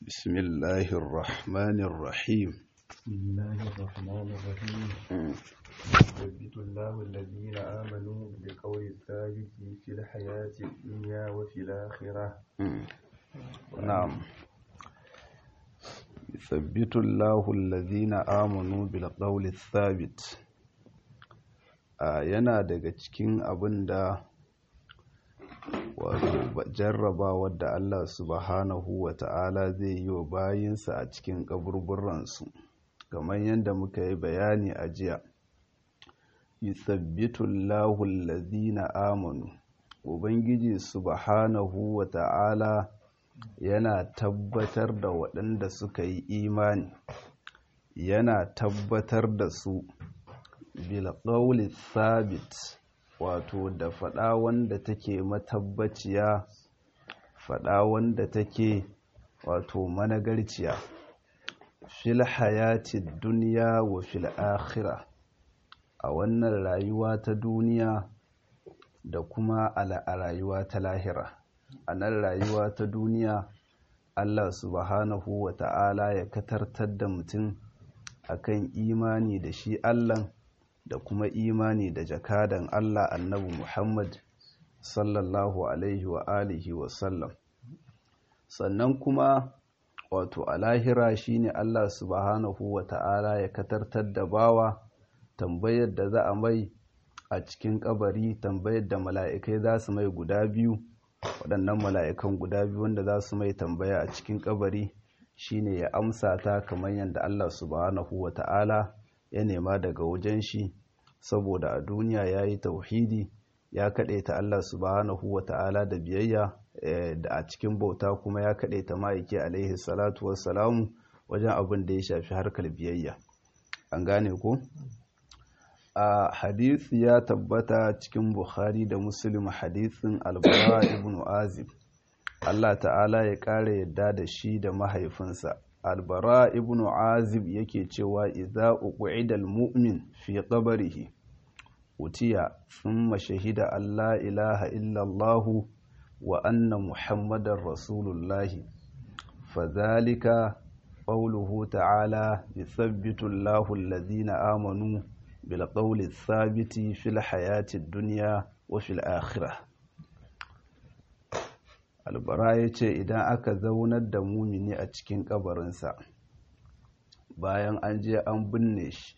بسم الله الرحمن الرحيم بسم الله الرحمن الرحيم يثبت الله الذين آمنوا بالقول الثابت في الحياة الدنيا وفي الآخرة نعم يثبت الله الذين آمنوا بالقول الثابت yana daga cikin abin da wato jarrabawar da Allah subhanahu wa ta'ala zai yi wa bayinsa a cikin kaburburansu kamar yadda muka yi bayani a jiya yusabbitu Allahu allazina amanu ubangiji subhanahu wa ta'ala yana tabbatar da waɗanda suka yi imani yana tabbatar da su bilƙauli sabit wato da faɗa wanda take matabbaciya faɗa wanda take wato managarciya fil hayati duniya wa fil akhira a wannan rayuwa ta duniya da kuma a rayuwa ta lahira a nan rayuwa ta duniya Allah subhanahu wa ta'ala ya katartar da mutum akan imani da shi Allah da kuma imani da jakadan Allah annabi Muhammad sallallahu alaihi wa alihi wa sallam sannan kuma wato a lahira shine Allah subhanahu wa ta'ala ya katartar da bawa tambayar da za a mai a cikin kabari tambayar da mala'ikai za su mai guda biyu waɗannan mala'ikan guda biyu wanda za su mai tambaya a cikin kabari shine ya amsa ta kamar yadda Allah subhanahu wa ta'ala ya nema daga wajen shi saboda a duniya ya yi tauhidi ya kaɗaita Allah subhanahu wa ta'ala da biyayya da a cikin bauta kuma ya kaɗaita ma'aiki alaihi salatu wassalamu wajen abin da ya shafi harkar biyayya an gane ko a hadisi ya tabbata cikin bukhari da muslim hadisin albara ibn azib Allah ta'ala ya ƙara yadda da shi da mahaifinsa albara ibn azib yake cewa idza uqida almu'min fi qabrihi utiya thumma shahida alla ilaha illa allah wa anna muhammadar rasulullah fadhalika qawluhu ta'ala yuthabbitu allahu alladhina amanu bil qawli thabiti fil hayati ad-dunya wa fil akhirah albara ya ce idan aka zaunar da mumini a cikin kabarinsa bayan an je an binne shi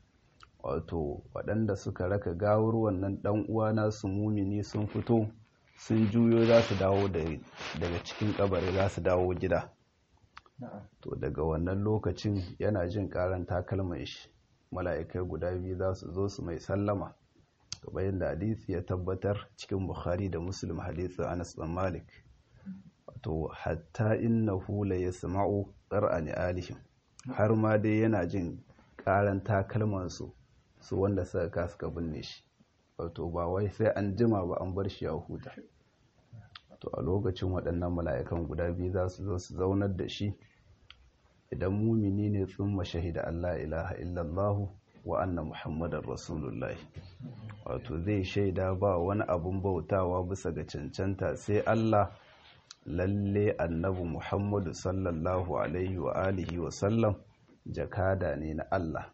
wato waɗanda suka raka gawar wannan ɗan uwa nasu mumini sun fito sun juyo za su dawo daga cikin kabari za su dawo gida to daga wannan lokacin yana jin karan takalman shi mala'ikai guda biyu za su zo su mai sallama kamar yadda hadisi ya tabbatar cikin bukhari da muslim hadisin anas bin malik to hatta innahu la yasma'u qur'ani alihim har ma dai yana jin karan takalman su su wanda suka ka suka binne shi wato ba wai sai an jima ba an bar shi ya huta to a lokacin waɗannan mala'ikan guda biyu za su zo su zaunar da shi idan mumini ne tsumma shahida Allah ilaha illallah wa anna muhammadar rasulullah wato zai shaida ba wani abun bautawa bisa ga cancanta sai Allah lalle annabi Muhammadu sallallahu alaihi wa alihi wa sallam jakada ne na Allah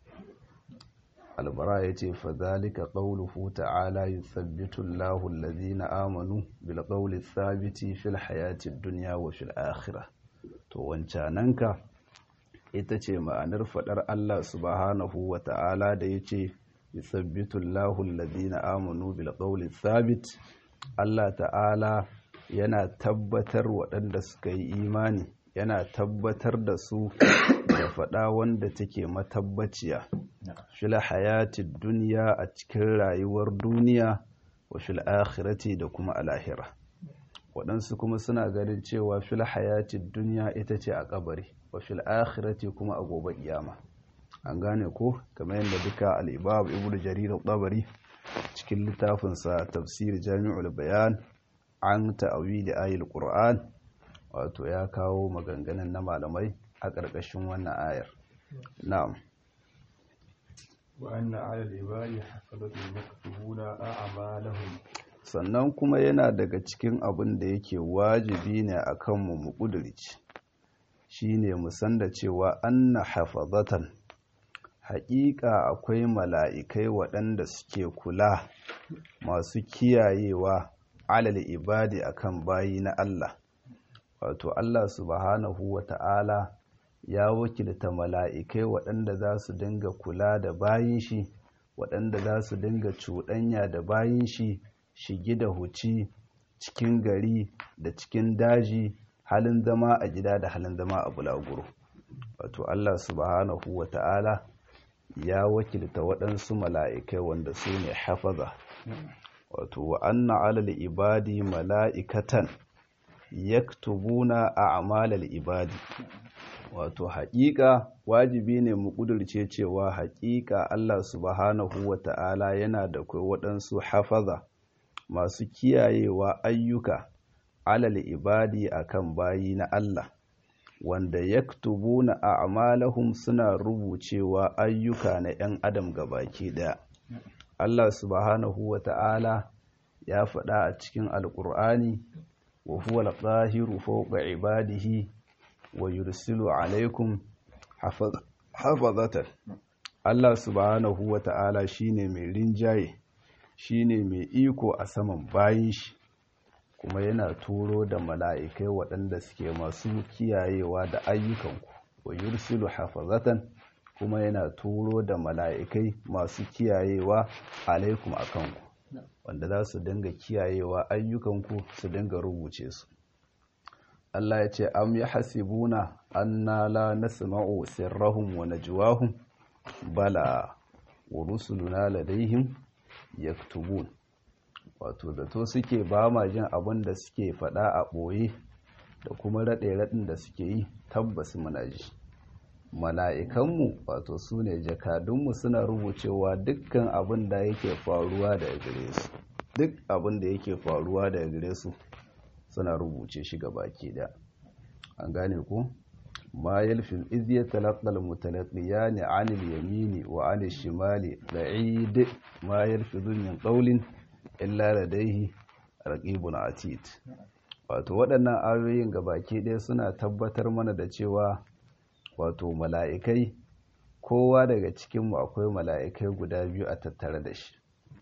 albara ya ce fadhalika qawluhu ta'ala yuthabbitu Allahu allazina amanu bil qawli thabiti fil hayati dunya wa fil akhirah to wancananka ita ce ma'anar fadar Allah subhanahu wa ta'ala da yace yuthabbitu Allahu allazina amanu bil qawli thabit Allah ta'ala yana tabbatar waɗanda suka yi imani yana tabbatar da su da faɗa wanda take matabbaciya fil hayatid duniya a cikin rayuwar duniya wa fil akhirati da kuma alahira waɗansu kuma suna ganin cewa fil hayatid duniya ita ce a kabari wa fil akhirati kuma a gobe kiyama an gane ko kamar yadda duka al-ibab ibnu jarir al-tabari cikin littafinsa tafsir jami'ul bayan an ta'awili ayil qur'an wato ya kawo maganganun na malamai a ƙarƙashin wannan ayar na'am wa anna 'ala al-ibadi hasanatul maktubuna a'malahum sannan kuma yana daga cikin abin da yake wajibi ne akan mu mu kudurci shine musan da cewa anna hafazatan haƙiƙa akwai mala'ikai waɗanda suke kula masu kiyayewa alal ibadi akan bayi na Allah wato Allah subhanahu wa ta'ala ya wakilta mala'ikai waɗanda za su dinga kula da bayin shi waɗanda za su dinga cuɗanya da bayin shi shigi da huci cikin gari da cikin daji halin zama a gida da halin zama a bulaguro wato Allah subhanahu wa ta'ala ya wakilta waɗansu mala'ikai wanda su ne hafaza wato wa anna alal ibadi mala'ikatan yaktubuna a amalar ibadi wato haƙiƙa wajibi ne mu ƙudurce cewa haƙiƙa Allah subhanahu wa ta'ala yana da kai waɗansu hafaza masu kiyayewa ayyuka alal ibadi akan bayi na Allah wanda yaktubuna a'malahum suna rubucewa ayyuka na 'yan adam gabaki daya Allah subhanahu wa ta'ala ya faɗa a cikin alƙur'ani wa huwa al-qahiru fawqa ibadihi wa yursilu alaikum hafazatan Allah subhanahu wa ta'ala shine mai rinjaye shine mai iko a saman bayin shi kuma yana turo da mala'ikai waɗanda suke masu kiyayewa da ayyukanku wa yursilu hafazatan kuma yana turo da mala'ikai masu kiyayewa alaikum a kanku wanda za su dinga kiyayewa ayyukanku su dinga rubuce su Allah ya ce am ya hasibuna anna la nasma'u sirrahum wa najwahum bala wa rusuluna ladaihim yaktubun wato zato suke ba ma jin abin da suke faɗa a ɓoye da kuma raɗe-raɗin da suke yi tabbas muna ji mala'ikanmu wato su ne jakadunmu suna rubucewa dukkan abin da yake faruwa daga gare su duk abin da yake faruwa daga gare su suna rubuce shi ga baki da an gane ku ma yalfil iz yatalaqqal mutalaqiyani 'anil yamini wa 'anil shimali ba'id ma yalfizu min qawlin illa ladayhi raqibun atid wato waɗannan ayoyin ga baki ɗaya suna tabbatar mana da cewa wato mala'ikai kowa daga cikinmu akwai mala'ikai guda biyu a tattare da shi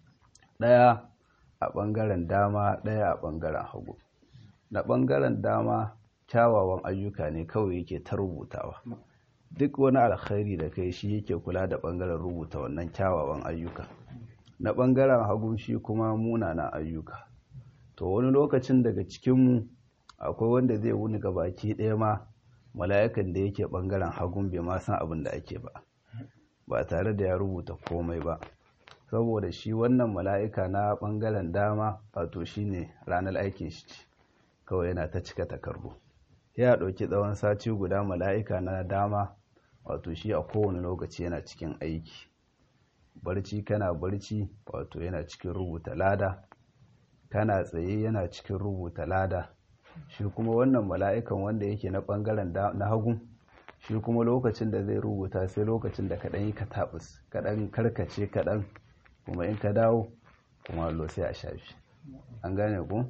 ɗaya a ɓangaren dama ɗaya a ɓangaren hagu na ɓangaren dama kyawawan ayyuka ne kawai yake ta rubutawa duk wani alkhairi da kai shi yake kula da ɓangaren rubuta wannan kyawawan ayyuka na ɓangaren hagu shi kuma munanan ayyuka to wani lokacin daga cikinmu akwai wanda zai wuni ga baki ɗaya ma mala'ikan da yake ɓangaren hagun bai ma san abin da ake ba ba tare da ya rubuta komai ba saboda shi wannan mala'ika na ɓangaren dama wato shi ne ranar aikin shi ce kawai yana ta cika takardu ya ɗauki tsawon sati guda mala'ika na dama wato shi a kowane lokaci yana cikin aiki barci kana barci wato yana cikin rubuta lada kana tsaye yana cikin rubuta lada shi kuma wannan mala'ikan wanda yake na ɓangaren na hagu shi kuma lokacin da zai rubuta sai lokacin da kaɗan yi ka taɓus kaɗan karkace kaɗan kuma in ka dawo kuma allo sai a shafi an gane ku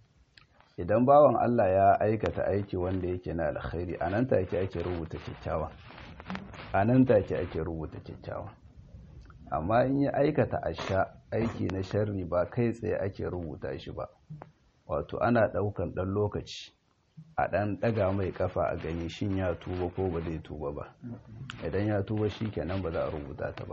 idan bawan Allah ya aikata aiki wanda yake na alkhairi a nan take ake rubuta kyakkyawa a nan take ake rubuta kyakkyawa amma in ya aikata asha aiki na sharri ba kai tsaye ake rubuta shi ba wato ana ɗaukan ɗan lokaci a ɗan ɗaga mai kafa a gani shin ya tuba ko ba zai tuba ba idan ya tuba shi kenan ba za a rubuta ta ba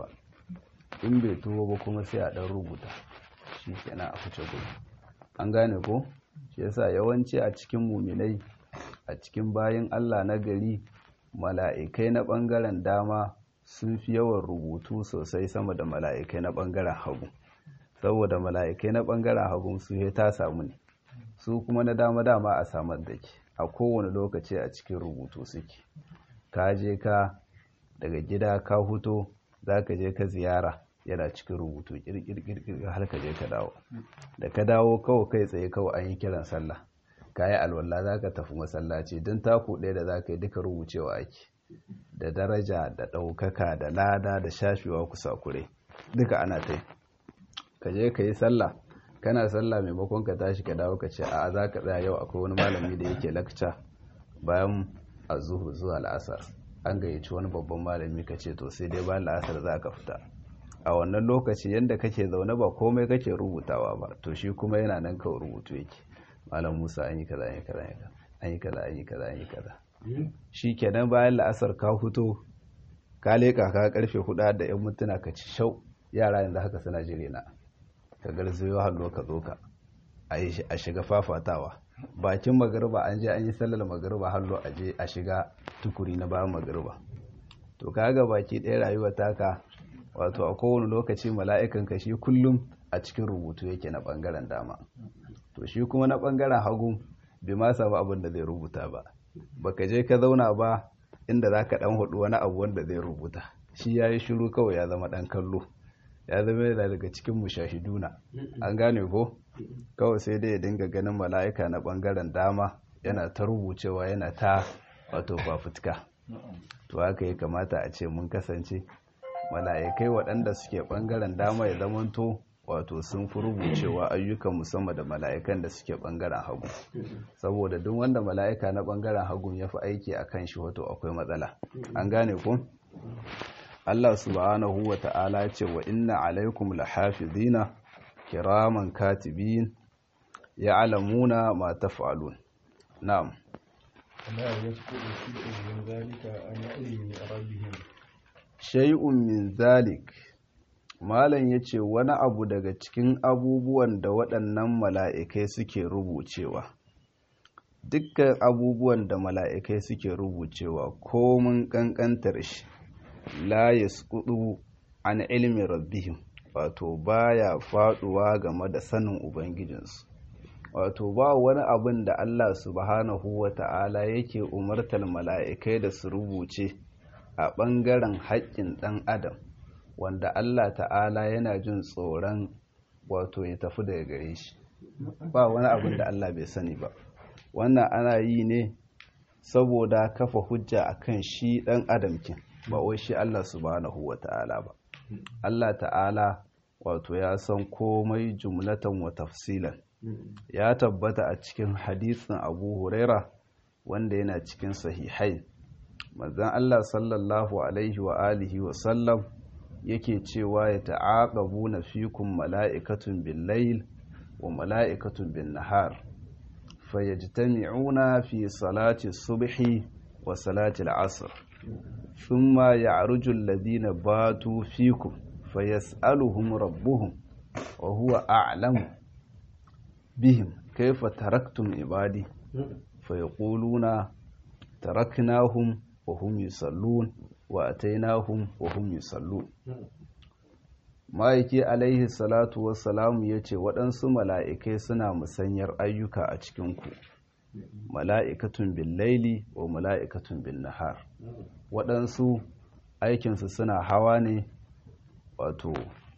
in bai tuba ba kuma sai a ɗan rubuta shi kenan a fice gudu an gane ko shi yasa yawanci a cikin muminai a cikin bayan allah na gari mala'ikai na ɓangaren dama sun fi yawan rubutu sosai sama da mala'ikai na ɓangaren hagu saboda mala'ikai na ɓangaren hagu su ta samu ne su kuma na dama dama a samar da ke a kowane lokaci a cikin rubutu suke ka je ka daga gida ka huto za ka je ka ziyara yana cikin rubutu kirkirkirkir har ka je ka dawo da ka dawo kawai kai tsaye kawai an yi kiran sallah ka yi alwala za ka tafi masallaci don taku ɗaya da za ka yi duka rubucewa ake da daraja da ɗaukaka da lada da shafewa kusa kure duka ana ta yi ka je ka yi sallah kana sallah maimakon ka tashi ka dawo ka ce a za ka tsaya yau akwai wani malami da yake lakca bayan a zuhur zuwa la'asar an gayyaci wani babban malami ka ce to sai dai bayan la'asar za ka fita a wannan lokaci yadda kake zaune ba komai kake rubutawa ba to shi kuma yana nan kawai rubutu yake malam musa an yi kaza an yi kaza an yi kaza an yi kaza an yi kaza shi kenan bayan la'asar ka fito ka leƙa ka karfe hudu da yan mintuna ka ci shau yara yanzu haka suna jire na ka garzayo hallo ka zo ka a shiga fafatawa bakin magariba an je an yi sallar magariba hallo a je a shiga tukuri na bayan magariba to kaga baki ɗaya rayuwa taka wato a kowane lokaci mala'ikan ka shi kullum a cikin rubutu yake na ɓangaren dama to shi kuma na ɓangaren hagu bai ma samu abin da zai rubuta ba baka je ka zauna ba inda za ka ɗan hudu wani abu wanda zai rubuta shi ya yi shiru kawai ya zama ɗan kallo ya zama yana daga cikin mushahiduna an gane ko kawai sai dai ya dinga ganin mala'ika na ɓangaren dama yana ta rubucewa yana ta wato fafutuka to haka ya kamata a ce mun kasance mala'ikai waɗanda suke ɓangaren dama ya zamanto wato sun fi rubucewa ayyukan musamman da mala'ikan da suke ɓangaren hagu saboda duk wanda mala'ika na ɓangaren hagu ya fi aiki a kan shi wato akwai matsala an gane ku Allah subhanahu wa ta'ala ce wa inna alaikum lahafizina kiraman katibin ya'lamuna ma taf'alun na'am لا يسقط شيء من ذلك عن علم ربهم shay'un min zalik malam yace wani abu daga cikin abubuwan da waɗannan mala'ikai suke rubucewa dukkan abubuwan da mala'ikai suke rubucewa komun ƙanƙantar shi la yasqutu an ilmi rabbihim wato baya faduwa game da sanin ubangijinsu wato ba wani abin da Allah subhanahu wa ta'ala yake umartar mala'ikai da su rubuce a ɓangaren haƙƙin ɗan adam wanda Allah ta'ala yana jin tsoron wato ya tafi daga gare shi ba wani abin da Allah bai sani ba wannan ana yi ne saboda kafa hujja akan shi ɗan adam kin ba wai shi Allah subhanahu wa ta'ala ba Allah ta'ala wato ya san komai jumlatan wa tafsilan ya tabbata a cikin hadisin abu huraira wanda yana cikin sahihai manzan Allah sallallahu alaihi wa alihi wa sallam yake cewa ya ta'aqabu na fikun mala'ikatun bin layl wa mala'ikatun bin nahar fayajtami'una fi salati subhi wa salati al'asr thumma ya'ruju alladhina batu fikum fayas'aluhum rabbuhum wa huwa a'lamu bihim kaifa taraktum ibadi fayaquluna taraknahum wa hum yusallun wa atainahum wa hum yusallun ma'aiki alaihi salatu wassalamu yace waɗansu mala'ikai suna musanyar ayyuka a cikinku mala'ikatun bin laili wa mala'ikatun bin nahar waɗansu aikinsu suna hawa ne wato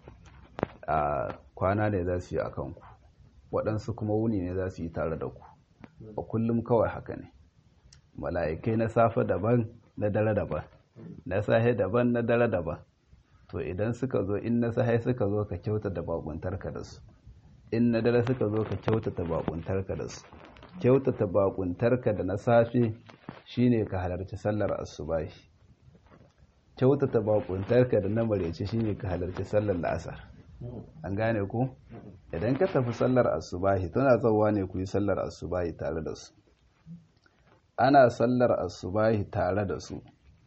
a kwana ne za su yi a kanku waɗansu kuma wuni ne za su yi tare da ku a kullum kawai haka ne mala'ikai na safe daban na dare daban na sahe daban na dare daban to idan suka zo in na sahe suka zo ka kyauta da bakuntarka da su in na dare suka zo ka kyauta ta bakuntarka da su kyauta ta bakuntarka da na safe shine ka halarci sallar asubahi kyauta ta bakuntarka da na marece shine ka halarci sallar la'asar an gane ku idan ka tafi sallar asubahi tana tsawa ne ku yi sallar asubahi tare da su ana sallar asubahi tare da su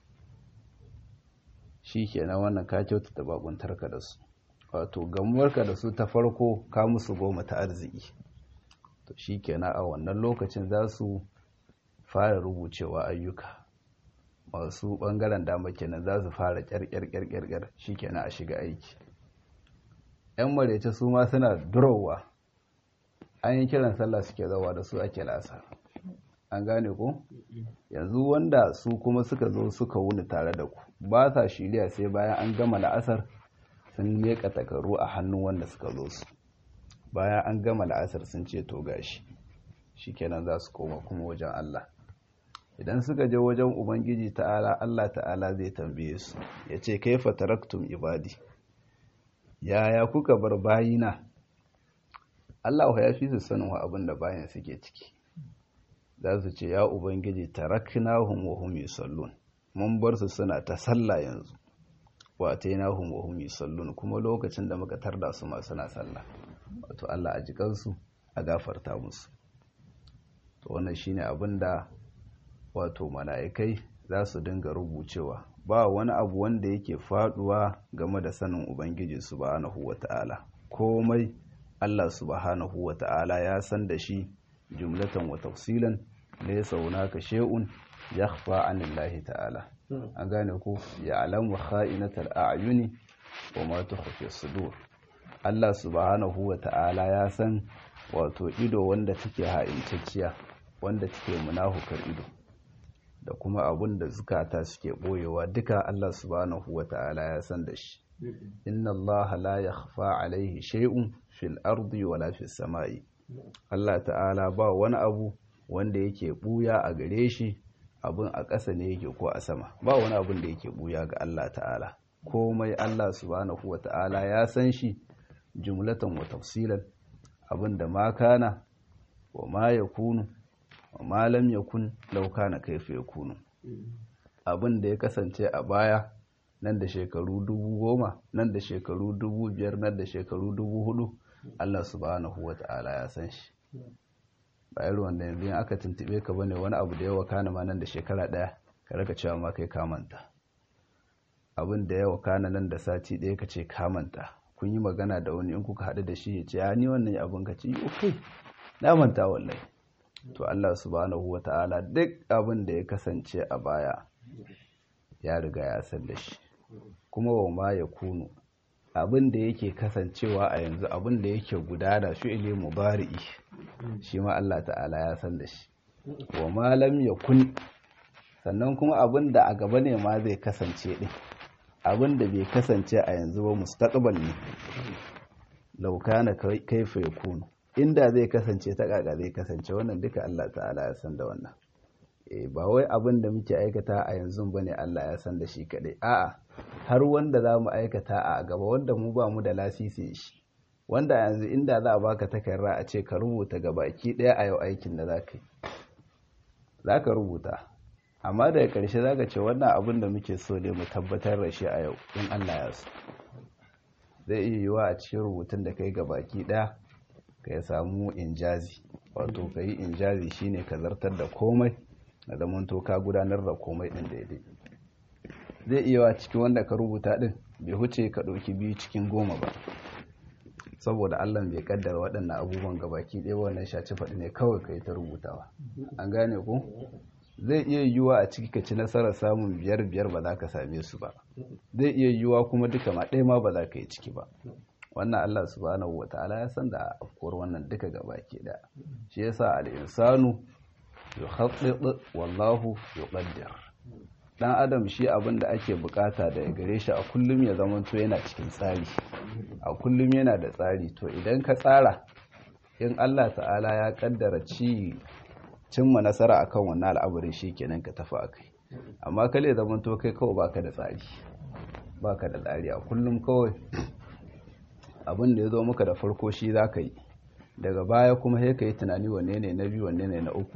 shi kenan wannan ka kyautata bakuntarka da su wato gamuwarka da su ta farko ka musu goma ta arziki to shi kenan a wannan lokacin za su fara rubucewa ayyuka masu bangaren dama kenan za su fara kyarkyarkyarkyar shi kenan a shiga aiki 'yan marece su ma suna durowa an yi kiran sallah suke zawa da su ake lasa an gane ku yanzu wanda su kuma suka zo suka wuni tare da ku ba sa shirya sai bayan an gama la'asar sun meka takarru a hannun wanda suka zo su bayan an gama la'asar sun ce to gashi shikenan za su koma kuma wajen Allah idan suka je wajen ubangiji ta'ala Allah ta'ala zai tambaye su ya ce kaifa taraktum ibadi yaya kuka bar bayina Allah ya fi su sanin wa abin da bayan suke ciki za su ce ya ubangiji taraknahum wa hum yusallun mun bar su suna ta sallah yanzu wa atainahum wa hum yusallun kuma lokacin da muka tarda su ma suna sallah wato Allah a jikansu a gafarta musu to wannan shine abinda wato mala'ikai za su dinga rubucewa ba wani abu wanda yake faduwa game da sanin ubangiji subhanahu wata'ala komai Allah subhanahu wata'ala ya san da shi jumlatan wa tafsilan laysa hunaka shay'un yakhfa 'anillahi ta'ala an gane ko ya'lamu kha'inatal a'yuni wa ma tukhfi sudur Allah subhanahu wata'ala ya san wato ido wanda take ha'incacciya wanda take munahukar ido da kuma abun da zukata suke boyewa duka Allah subhanahu wata'ala ya san da shi inna Allah la yakhfa alaihi shay'un fil ardi wala fis sama'i Allah ta'ala ba wani abu wanda yake buya a gare shi abun a ƙasa ne yake ko a sama ba wani abun da yake buya ga Allah ta'ala komai Allah subhanahu wata'ala ya san shi jumlatan wa tafsilan abin da ma kana wa ma yakunu wa ma lam yakun law kana kaifa yakunu abin da ya kasance a baya nan da shekaru dubu goma nan da shekaru dubu biyar nan da shekaru dubu hudu Allah subhanahu wa ta'ala ya san shi ba irin wanda yanzu in aka tuntube ka bane wani abu da yawa kana ma nan da shekara daya ka raka cewa ma kai kamanta abin da yawa kana nan da sati daya ka ce kamanta kun yi magana da wani in kuka haɗu da shi ya ce ya ni wannan abin ka ce ok na manta wallahi to Allah subhanahu wa ta'ala duk abin da ya kasance a baya ya riga ya san da shi kuma wa ma ya kunu abin da yake kasancewa a yanzu abin da yake gudana fi'ili mubari'i shi ma Allah ta'ala ya san da shi wa ma lam yakun sannan kuma abin da a gaba ne ma zai kasance din abin da bai kasance a yanzu ba mustaqbal ne law kana kaifa yakunu inda zai kasance ta kaka zai kasance wannan duka Allah ta'ala ya san da wannan eh ba wai abin da muke aikata a yanzu bane Allah ya san da shi kadai a'a har wanda za mu aikata a gaba wanda mu ba mu da lasisi shi wanda yanzu inda za a baka takarda a ce ka rubuta gabaki daya a yau aikin da za ka yi za ka rubuta amma daga ƙarshe za ka ce wannan abin da muke so ne mu tabbatar da shi a yau in Allah ya so zai iya yiwa a cikin rubutun da kai ga baki ɗaya ka ya samu injazi wato ka yi injazi shine ka zartar da komai na zamanto ka gudanar da komai ɗin daidai zai iya wa cikin wanda ka rubuta ɗin bai huce ka ɗauki biyu cikin goma ba saboda Allah bai kaddara waɗannan abubuwan gabaki ɗaya wannan shaci faɗi ne kawai ka yi ta rubutawa an gane ku zai iya yiwuwa a ciki ka ci nasarar samun biyar biyar ba za ka same su ba zai iya yiwuwa kuma duka ma ɗaya ma ba za ka yi ciki ba wannan Allah subhanahu wa ta'ala ya san da afkuwar wannan duka gabaki ɗaya shi yasa al-insanu yukhattid wallahu yuqaddir dan adam shi abin da ake bukata da gare shi a kullum ya zamanto yana cikin tsari a kullum yana da tsari to idan ka tsara in Allah ta'ala ya kaddara ci cimma nasara akan wannan al'amarin shikenan ka tafi akai amma kale zamanto kai kawai baka da tsari baka da tsari a kullum kawai abin da ya zo maka da farko shi zaka yi daga baya kuma sai ka yi tunani wanne ne na biyu wanne ne na uku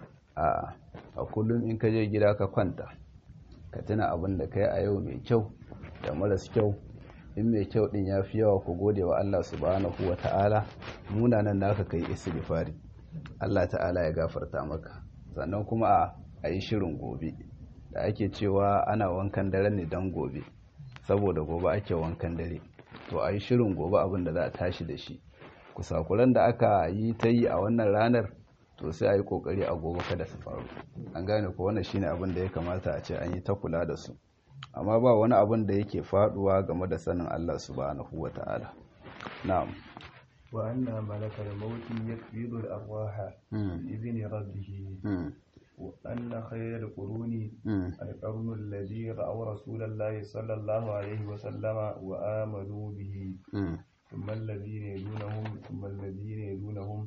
a a kullum in ka je gida ka kwanta ka tuna abin da kai a yau mai kyau da maras kyau in mai kyau din ya fi yawa ku gode wa Allah subhanahu wa ta'ala munanan naka kai istighfari Allah ta'ala ya gafarta maka sannan kuma a yi shirin gobe da ake cewa ana wankan dare ne don gobe saboda gobe ake wankan dare to a yi shirin gobe abin da za a tashi da shi kusakuran da aka yi ta yi a wannan ranar to sai a yi kokari a gobe kada su faru an gane ko wannan shine abin da ya kamata a ce an yi ta kula da su amma ba wani abin da yake faduwa game da sanin Allah subhanahu wata'ala na'am wa anna malakal maut yakbidu al arwaha bi idni rabbih wa anna khayral quruni al qarnu alladhi ra'a rasulallahi sallallahu alaihi wa sallama wa amanu bihi ثم الذين يلونهم ثم الذين يلونهم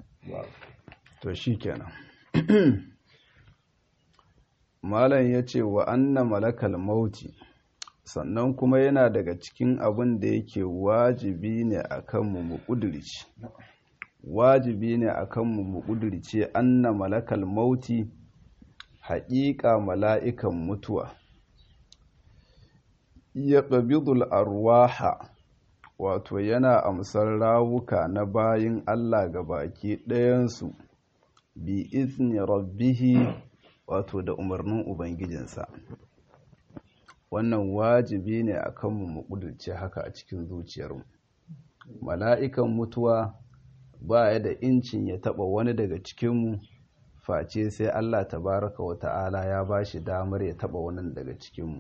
to shi kenan malam ya ce wa anna malakal mauti sannan kuma yana daga cikin abin da yake wajibi ne a kanmu mu ƙudurci wajibi ne akan mu mu kudirce anna malakal mauti haƙiƙa mala'ikan mutuwa ya ƙabidul arwaha wato yana amsar rawuka na bayin Allah ga baki ɗayansu bi izni rabbihi wato da umarnin ubangijinsa wannan wajibi ne a kanmu mu ƙudurce haka a cikin zuciyarmu mala'ikan mutuwa ba ya da incin ya taɓa wani daga cikinmu face sai Allah tabaraka wa ta'ala ya ba shi damar ya taɓa wani daga cikinmu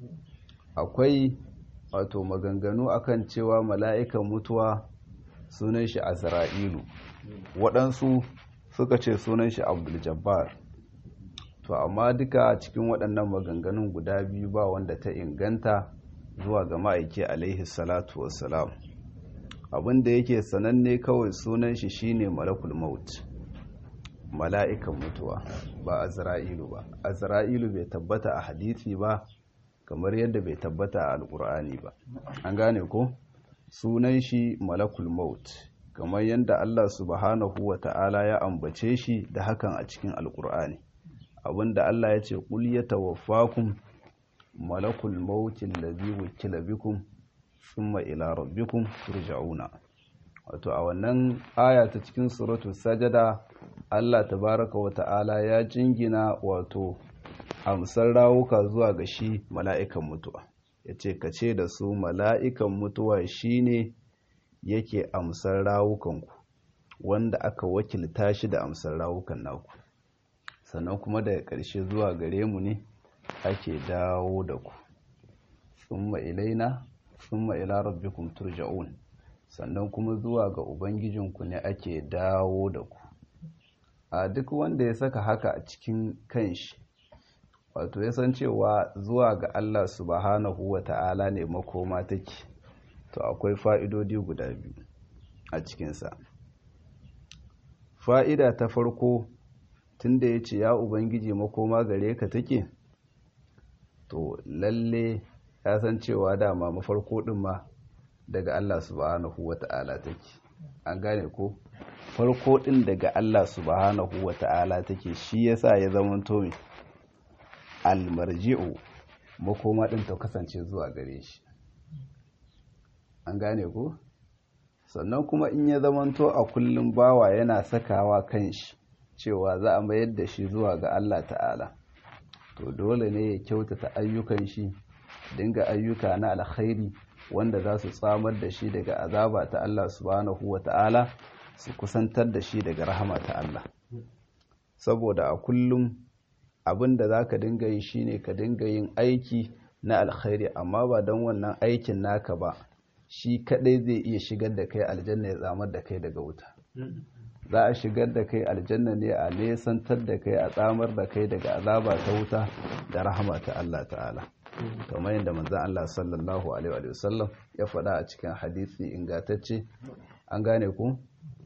akwai wato maganganu akan cewa mala'ikan mutuwa sunan shi azra'ilu waɗansu suka ce sunan shi abdul jabbar to amma duka cikin waɗannan maganganun guda biyu ba wanda ta inganta zuwa ga ma'aiki alaihi salatu wassalam abin da yake sananne kawai sunan shi shine malakul maut mala'ikan mutuwa ba azra'ilu ba azra'ilu bai tabbata a hadisi ba kamar yadda bai tabbata a alkur'ani ba an gane ko sunan shi malakul maut kamar yadda Allah subhanahu wa ta'ala ya ambace shi da hakan a cikin alkur'ani abinda Allah ya ce qul yatawaffakum malakul maut allazi wukila bikum thumma ila rabbikum turja'una wato a wannan aya ta cikin suratul sajada Allah tabaraka wa ta'ala ya jingina wato amsar rawuka zuwa ga shi mala'ikan mutuwa ya ce ka ce da su mala'ikan mutuwa shi ne yake amsar rawukanku wanda aka wakilta shi da amsar rawukan naku sannan kuma daga ƙarshe zuwa gare mu ne ake dawo da ku summa ilaina summa ila rabbikum turja'un sannan kuma zuwa ga ubangijinku ne ake dawo da ku a duk wanda ya saka haka a cikin kanshi wato ya san cewa zuwa ga Allah subhanahu wa ta'ala ne makoma take to akwai fa'idodi guda biyu a cikinsa fa'ida ta farko tunda ya ce ya ubangiji makoma gare ka take to lalle ya san cewa dama mafarko ɗin ma daga Allah subhanahu wa ta'ala take an gane ko farko ɗin daga Allah subhanahu wa ta'ala take shi yasa ya zama tomi almarji'u makoma ɗin ta kasance zuwa gare shi an gane ko sannan kuma in ya zamanto a kullum bawa yana sakawa kan shi cewa za a mayar da shi zuwa ga Allah ta'ala to dole ne ya kyautata ayyukan shi dinga ayyuka na alkhairi wanda za su tsamar da shi daga azaba ta Allah subhanahu wa ta'ala su kusantar da shi daga rahama ta Allah saboda a kullum abin da za ka dinga yi shine ka dinga yin aiki na alkhairi amma ba don wannan aikin naka ba shi kadai zai iya shigar da kai aljanna ya tsamar da kai daga wuta za a shigar da kai aljanna ne a nesantar da kai a tsamar da kai daga azaba ta wuta da rahama ta Allah ta'ala kamar yadda manzon Allah sallallahu alaihi wa sallam ya faɗa a cikin hadisi ingantacce an gane ku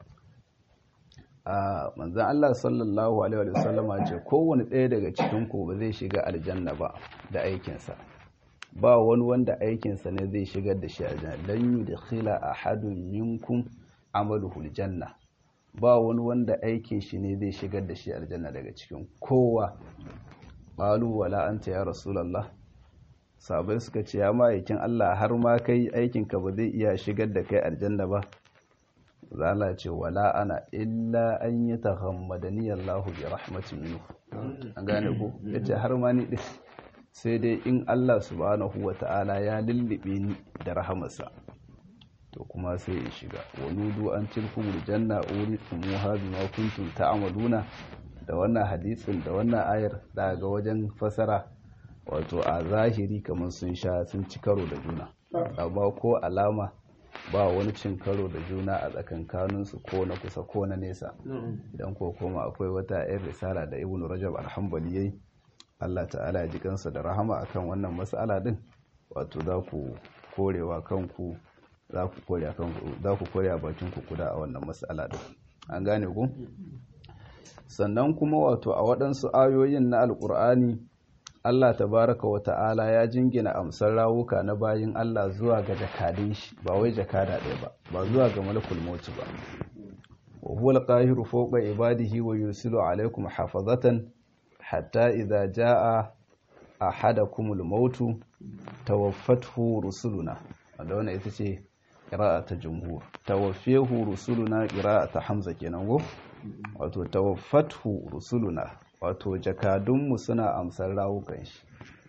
a manzan Allah sallallahu Alaihi wasallama ce kowane ɗaya daga cikinku ba zai shiga aljanna ba da aikinsa ba wani wanda aikinsa ne zai shigar da shi aljanna don yi da khila a hadun minkum amaluhul janna ba wani wanda aikin shi ne zai shigar da shi aljanna daga cikin kowa ƙalu wala anta ya rasulallah sabai suka ce ya ma'aikin Allah har ma kai aikinka ba zai iya shigar da kai aljanna ba zala ce wala ana illa an yi ta hammadani Allahu bi rahmatin minhu an gane ko yace har ma ni din sai dai in Allah subhanahu wata'ala ya lullube ni da rahamarsa to kuma sai in shiga wa nudu an tilkum aljanna uritumuha bima kuntum ta'maluna da wannan hadisin da wannan ayar da ga wajen fasara wato a zahiri kamar sun sha sun ci karo da juna amma ko alama ba wani cin karo da juna a tsakankaninsu ko na kusa ko na nesa idan ko kuma akwai wata 'yan risala da ibn rajab alhambali yayi Allah ta'ala ji kansa da rahama akan wannan mas'ala din wato za ku korewa kanku za ku kore kanku za ku kore bakin ku kuda a wannan mas'ala din an gane ku sannan kuma wato a waɗansu ayoyin na alƙur'ani Allah tabaraka wa ta'ala ya jingina amsar rawuka na bayin Allah zuwa ga jakadin shi ba wai jakada ɗaya ba ba zuwa ga malakul mauti ba wa huwa al-qahiru fawqa ibadihi wa yursilu alaykum hafazatan hatta idza jaa ahadakumul mautu tawaffathu rusuluna wanda wannan ita ce qira'a ta jumhur tawaffahu rusuluna qira'a ta hamza kenan go wato tawaffathu rusuluna wato jakadunmu suna amsar rawukan shi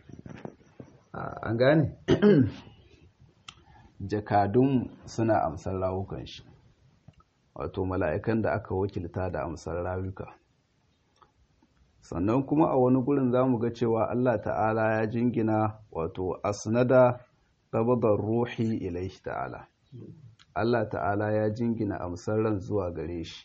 an gane jakadun suna amsar rawukan shi wato mala'ikan da aka wakilta da amsar rawuka sannan kuma a wani gurin za mu ga cewa Allah ta'ala ya jingina wato asnada qabdar ruhi ilaihi ta'ala Allah ta'ala ya jingina amsar ran zuwa gare shi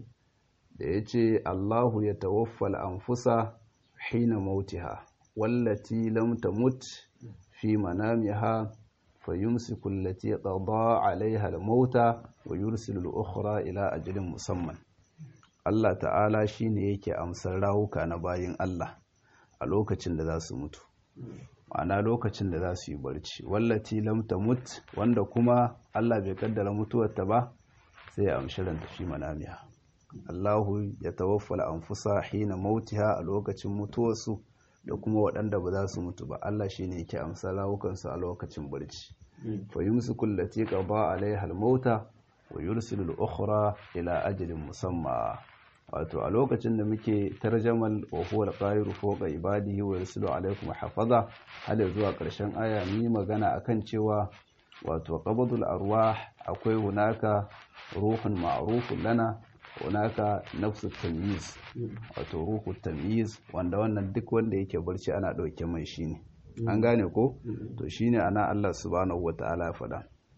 da ya ce Allahu ya tawaffal anfusa hina mautiha wallati lam tamut fi manamiha fayumsiku allati qada 'alayha al-mauta wa yursilu al-ukhra ila ajalin musamman Allah ta'ala shine yake amsar rawuka na bayin Allah a lokacin da za su mutu ma'ana lokacin da za su yi barci wallati lam tamut wanda kuma Allah bai kaddara mutuwarta ba sai ya amshi ranta fi manamiha Allahu ya tawaffal anfusa hina mautiha a lokacin mutuwarsu da kuma waɗanda ba za su mutu ba Allah shine yake amsa rawukansu a lokacin barci fa yumsiku allati qada alaiha al-mauta wa yursilu al-ukhra ila ajalin musamma wato a lokacin da muke tarjamal wa huwa al-qahiru fawqa ibadihi wa yursilu alaikum hafaza har zuwa ƙarshen aya ni magana akan cewa wato qabdul arwah akwai hunaka ruhun ma'rufun lana hunaka nafsu tamyiz wato ruhu tamyiz wanda wannan duk wanda yake barci ana ɗauke mai shine an gane ko to shine ana Allah subhanahu wataala ya faɗa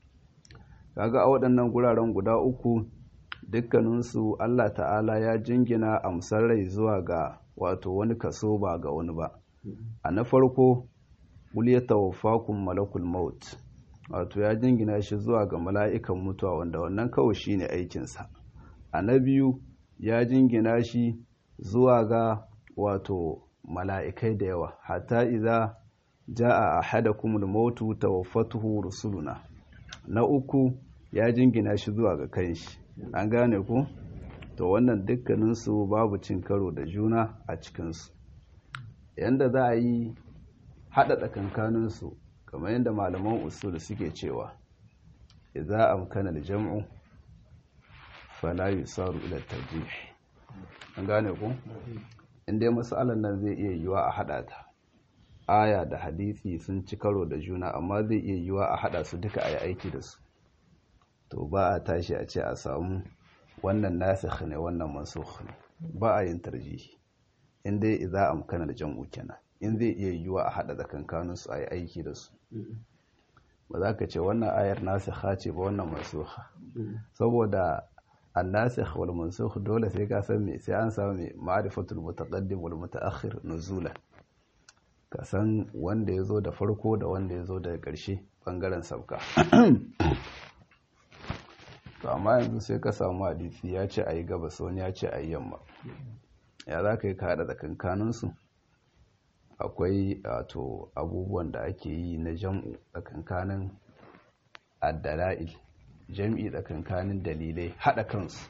kaga a waɗannan guraren guda uku dukkaninsu Allah ta'ala ya jingina amsar rai zuwa ga wato wani kaso ba ga wani ba a na farko qul yatawaffakum malakul maut wato ya jingina shi zuwa ga mala'ikan mutuwa wanda wannan kawai shine aikinsa a na biyu ya jingina shi zuwa ga wato mala'ikai da yawa hatta iza ja'a ahadakumul mautu tawaffatuhu rusuluna na uku ya jingina shi zuwa ga kanshi an gane ku to wannan dukkaninsu babu cin karo da juna a cikinsu yanda za a yi haɗa tsakankaninsu kamar yadda malaman usul suke cewa idza amkana al-jam'u fala yusaru ila tarjih an gane ku inda masalan nan zai iya yiwa a hada ta aya da hadisi sun ci karo da juna amma zai iya yiwa a hada su duka a yi aiki da su to ba a tashi a ce a samu wannan nasikh ne wannan mansukh ne ba a yin tarjihi in dai idza amkana al-jam'u kenan in zai iya yiwa a hada tsakankanin su a yi aiki da su ba za ka ce wannan ayar nasikha ce ba wannan mansukha saboda annasikh wal mansukh dole sai ka san me sai an samu me ma'rifatul mutaqaddim wal mutaakhir nuzula ka san wanda ya zo da farko da wanda ya zo daga ƙarshe bangaren sauka to amma yanzu sai ka samu hadisi ya ce a yi gabas wani ya ce a yi yamma ya za ka yi ka haɗa tsakankaninsu akwai wato abubuwan da ake yi na jam'u tsakankanin addala'il jam'i tsakankanin dalilai haɗa kansu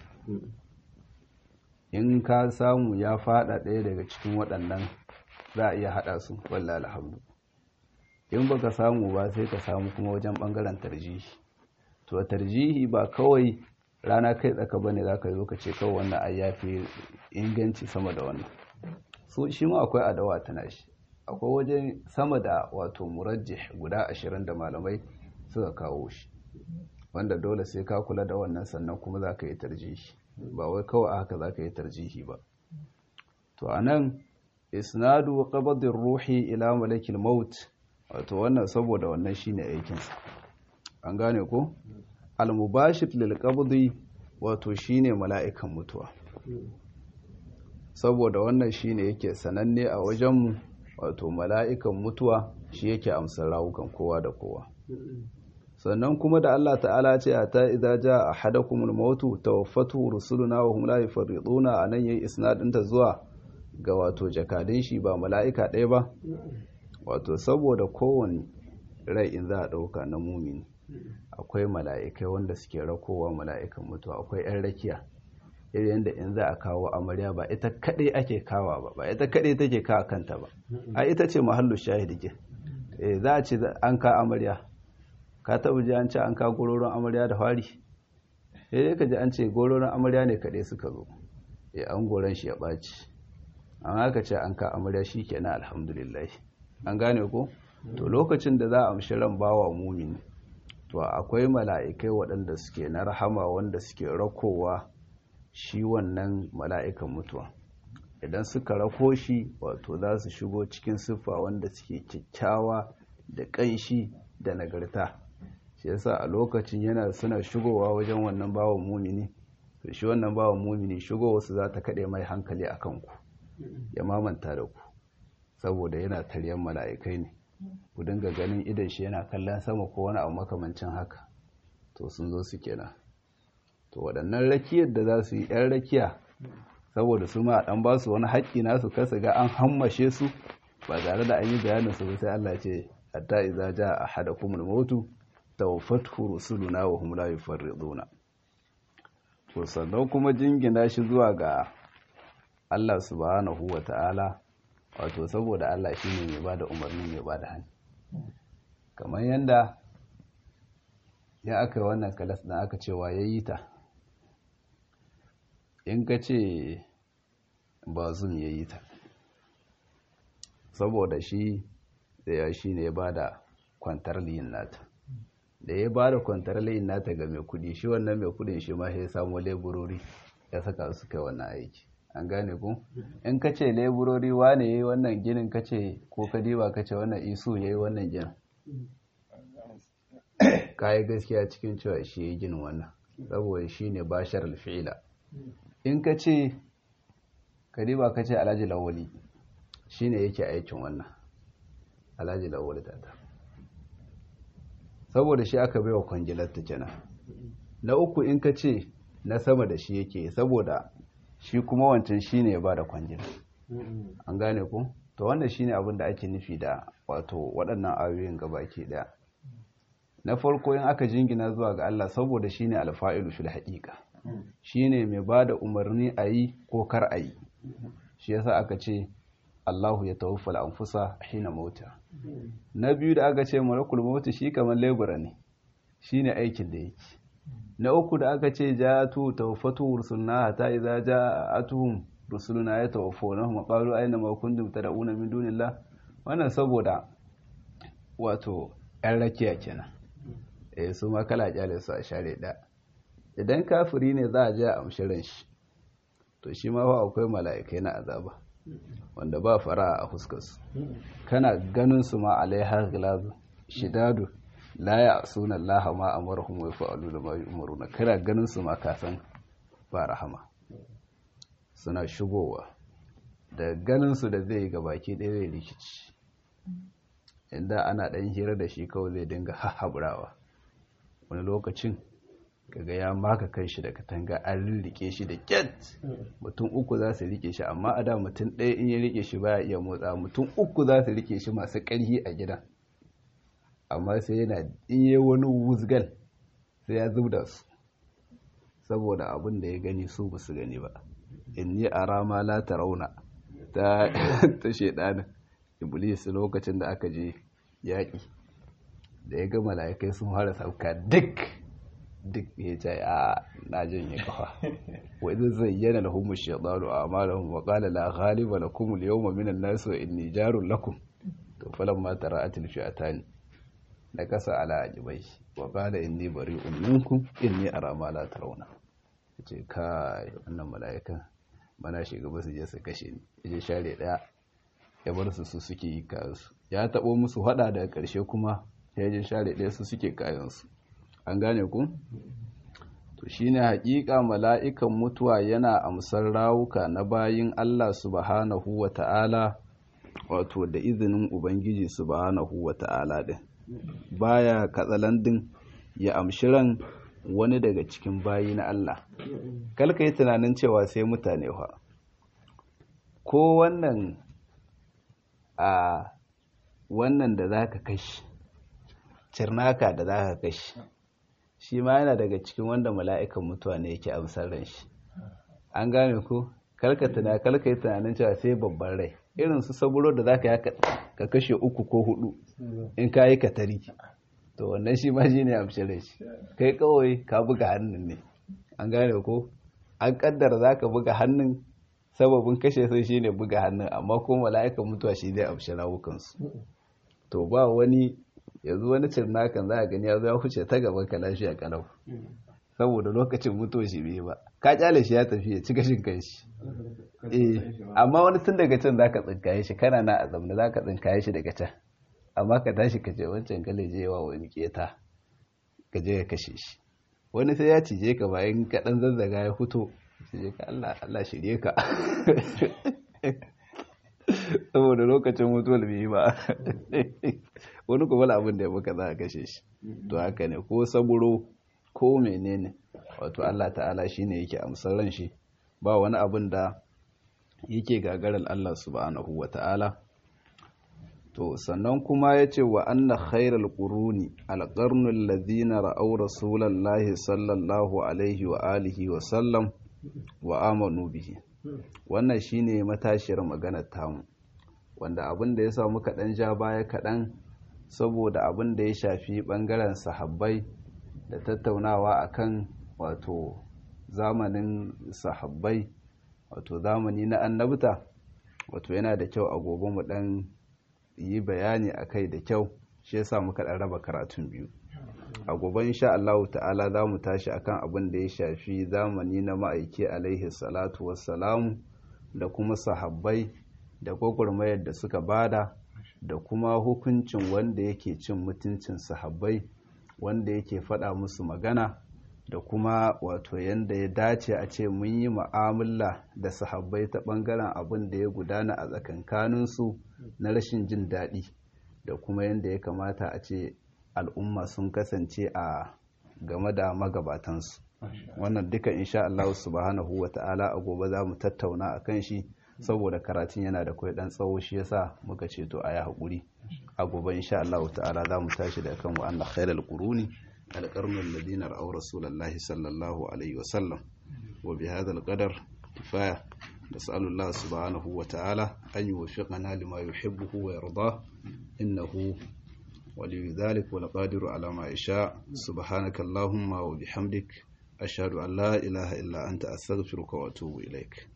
in ka samu ya faɗa ɗaya daga cikin waɗannan za a iya haɗa su walla alhamdu in baka samu ba sai ka samu kuma wajen ɓangaren tarjihi to tarjihi ba kawai rana kai tsaka bane za ka zo ka ce kawai wannan ai ya fi inganci sama da wannan so shi ma akwai adawa tana shi akwai wajen sama da wato murajjih guda ashirin da malamai suka kawo shi wanda dole sai ka kula da wannan sannan kuma za ka yi tarjihi ba wai kawai haka za ka yi tarjihi ba to a nan isnadu qabdir ruhi ila malakil maut wato wannan saboda wannan shine aikinsa an gane ko al-mubashir lil qabdi wato shine mala'ikan mutuwa saboda wannan shine yake sananne a wajenmu wato mala'ikan mutuwa shi yake amsar rawukan kowa da kowa sannan kuma da Allah ta'ala ce a ta idza jaa ahadakumul mautu tawaffatu rusuluna wa hum la yufarriduna anan yayi isnadin ta zuwa ga wato jakadin shi ba mala'ika ɗaya ba wato saboda kowane rai in za a ɗauka na mumini akwai mala'ikai wanda suke rakowa mala'ikan mutuwa akwai 'yan rakiya irin yadda in za a kawo amarya ba ita kaɗai ake kawa ba ba ita kaɗai take kawa kanta ba a ita ce mahallu shahidi ke eh za a ce an ka amarya ka taɓa ji an ce an ka gororon amarya da fari eh ka ji an ce gororon amarya ne kaɗai suka zo eh an goron shi ya ɓaci amma ka ce an ka amarya shi kenan alhamdulillah an gane ko to lokacin da za a amshi ran bawa mumini to akwai mala'ikai waɗanda suke na rahama wanda suke rakowa shi wannan mala'ikan mutuwa idan suka rako shi wato za su shigo cikin siffa wanda suke kyakkyawa da ƙanshi da nagarta shi yasa a lokacin yana suna shigowa wajen wannan bawan mumini to shi wannan bawan mumini shigowa su za ta kaɗe mai hankali a kanku ya mamanta da ku saboda yana taryan mala'ikai ne ku dinga ganin idan shi yana kallon sama ko wani abu makamancin haka to sun zo su kenan to waɗannan rakiyar da za su yi 'yan rakiya saboda su ma ɗan ba su wani haƙƙi nasu kasa ga an hammashe su ba tare da an yi bayanin su sai Allah ce hatta idza jaa ahadakumul mautu tawaffathu rusuluna wa hum la yufarriduna to sannan kuma jingina shi zuwa ga Allah subhanahu wa ta'ala wato saboda Allah shine mai bada umarni mai bada hannu kamar yanda ya aka wannan kalas ɗin aka cewa yayi ta in ka ce ba zum ya yi ta saboda shi da ya shi ne ya ba da kwantar liyin nata da ya ba da kwantar liyin nata ga mai kudi shi wannan mai kudin shi ma ya samu leburori ya saka su kai wannan aiki an gane ku in ka ce leburori wane ya yi wannan ginin ka ce ko ka diba ka ce wannan isu ya yi wannan ginin ka yi gaskiya cikin cewa shi ya yi ginin wannan saboda shi ne bashar alfi'ila in ka ce kariba ka ce alhaji lawali shi ne yake aikin wannan alhaji lawali tata saboda shi aka baiwa kwangilar ta kenan na uku in ka ce na sama da shi yake saboda shi kuma wancan shi ne ya ba da kwangilar an gane ku to wanda shi ne abin da ake nufi da wato waɗannan ayoyin gabaki ɗaya na farko in aka jingina zuwa ga Allah saboda shi ne alfa'ilu fil haƙiƙa shi ne mai ba da umarni a yi ko kar a yi shi yasa aka ce Allahu ya tawaffal anfusa hina mauta na biyu da aka ce malakul mautu shi kamar lebura ne shi ne aikin da yake na uku da aka ce jatu tawaffatu rusulna hatta idza ja'atuhum rusuluna ya tawaffunahum qalu aina ma kuntum tad'una min dunillah wannan saboda wato yan rakiya kenan eh su ma kala kyale su a share da idan kafiri ne za a je a amshirin shi to shi ma fa akwai mala'ikai na azaba wanda ba fara a fuskarsu kana ganin su ma alaiha gilazu shidadu la ya suna Allah ma amarhum wa fa'alu da ma yu'maruna kana ganin su ma ka san ba rahama suna shigowa da ganin su da zai ga baki ɗaya zai rikici inda ana ɗan hira da shi kawai zai dinga hahaburawa wani lokacin kaga ya maka kan shi da katanga an rike shi da kyat mutum uku za su rike shi amma a da mutum ɗaya in ya rike shi baya iya motsa mutum uku za su rike shi masu ƙarfi a gidan amma sai yana iya wani wuzgal sai ya zubda su saboda abin da ya gani su ba su gani ba in yi a rama la ta rauna ta shaidanin iblis lokacin da aka je yaƙi da ya ga mala'ikai sun fara sauka duk duk ya ce a na janye kafa wa idan zayyana lahum ash-shaytanu a'malahum wa qala la ghaliba lakum al-yawma min an-nas wa inni jarun lakum to falamma tara'at al-fi'atan nakasa ala ajibai wa qala inni bari'un minkum inni ara ma la tarawna yace kai wannan mala'ikan bana shiga ba su je su kashe ni yaje share daya ya bar su su suke yi kayansu ya tabo musu hada daga karshe kuma ya je share daya su suke kayansu an gane ku to shine haƙiƙa mala'ikan mutuwa yana amsar rawuka na bayin Allah subhanahu wa ta'ala wato da izinin ubangiji subhanahu wa ta'ala din baya katsalandin ya amshi ran wani daga cikin bayi na Allah kalka yi tunanin cewa sai mutane fa ko wannan a wannan da zaka kashi cirnaka da zaka kashi shi ma yana daga cikin wanda mala'ikan mutuwa ne yake amsar ran shi an gane ko karka tuna karka yi tunanin cewa sai babban rai irin su saburo da zaka yi ka kashe uku ko hudu in ka yi katari to wannan shi ma shi ne amshirai shi kai kawai ka buga hannun ne an gane ko an kaddara za ka buga hannun sababin kashe sai shi ne buga hannun amma ko mala'ikan mutuwa shi ne amshi rawukansu to ba wani yanzu wani cirnakan za a gani ya zo ya huce ta gaban ka lafiya kalau saboda lokacin mutuwa shi bai ba ka kyale shi ya tafi ya ci gashin kan shi eh amma wani tun daga can zaka tsinkaye shi kana na a zamna zaka tsinkaye shi daga can amma ka tashi ka je wancan gale je wa wani keta ka je ka kashe shi wani sai ya cije ka bayan ka dan zazzaga ya fito sai ka Allah Allah shirye ka saboda lokacin mutuwar bai ba wani kuma abin da ya baka za a kashe shi to haka ne ko saburo ko menene wato Allah ta'ala shine yake amsar ran shi ba wani abin da yake gagarar Allah subhanahu wa ta'ala to sannan kuma ya ce wa anna khairal quruni alqarnul ladina ra'aw rasulallahi sallallahu alaihi wa alihi wa sallam wa amanu bihi wannan shine matashiyar maganar tamu wanda abin da ya sa muka dan ja baya kaɗan saboda abin da ya shafi ɓangaren sahabbai da tattaunawa akan wato zamanin sahabbai wato zamani na annabta wato yana da kyau a gobe mu dan yi bayani akai da kyau shi yasa muka dan raba karatun biyu a gobe insha Allah ta'ala za mu tashi akan abin da ya shafi zamani na ma'aiki alaihi salatu wassalamu da kuma sahabbai da gwagwarmayar da suka bada da kuma hukuncin wanda yake cin mutuncin sahabbai wanda yake faɗa musu magana da kuma wato yanda ya dace a ce mun yi mu'amala da sahabbai ta ɓangaren abin da ya gudana a tsakankaninsu na rashin jin daɗi da kuma yanda ya kamata a ce al'umma sun kasance a game da magabatansu wannan duka insha Allah subhanahu wa ta'ala a gobe za mu tattauna a kan shi saboda karatun yana da kwai dan tsawo shi yasa muka ce to ayi hakuri a gobe insha Allah ta'ala za mu tashi da kan wa anna khairal quruni alqarnu alladhina ra'aw rasulullahi sallallahu alaihi wa sallam wa bi hadha alqadar kifaya نسأل الله سبحانه وتعالى أن يوفقنا لما يحبه ويرضاه إنه ولي ذلك والقادر على ما يشاء سبحانك اللهم وبحمدك أشهد أن لا إله إلا أنت أستغفرك وأتوب إليك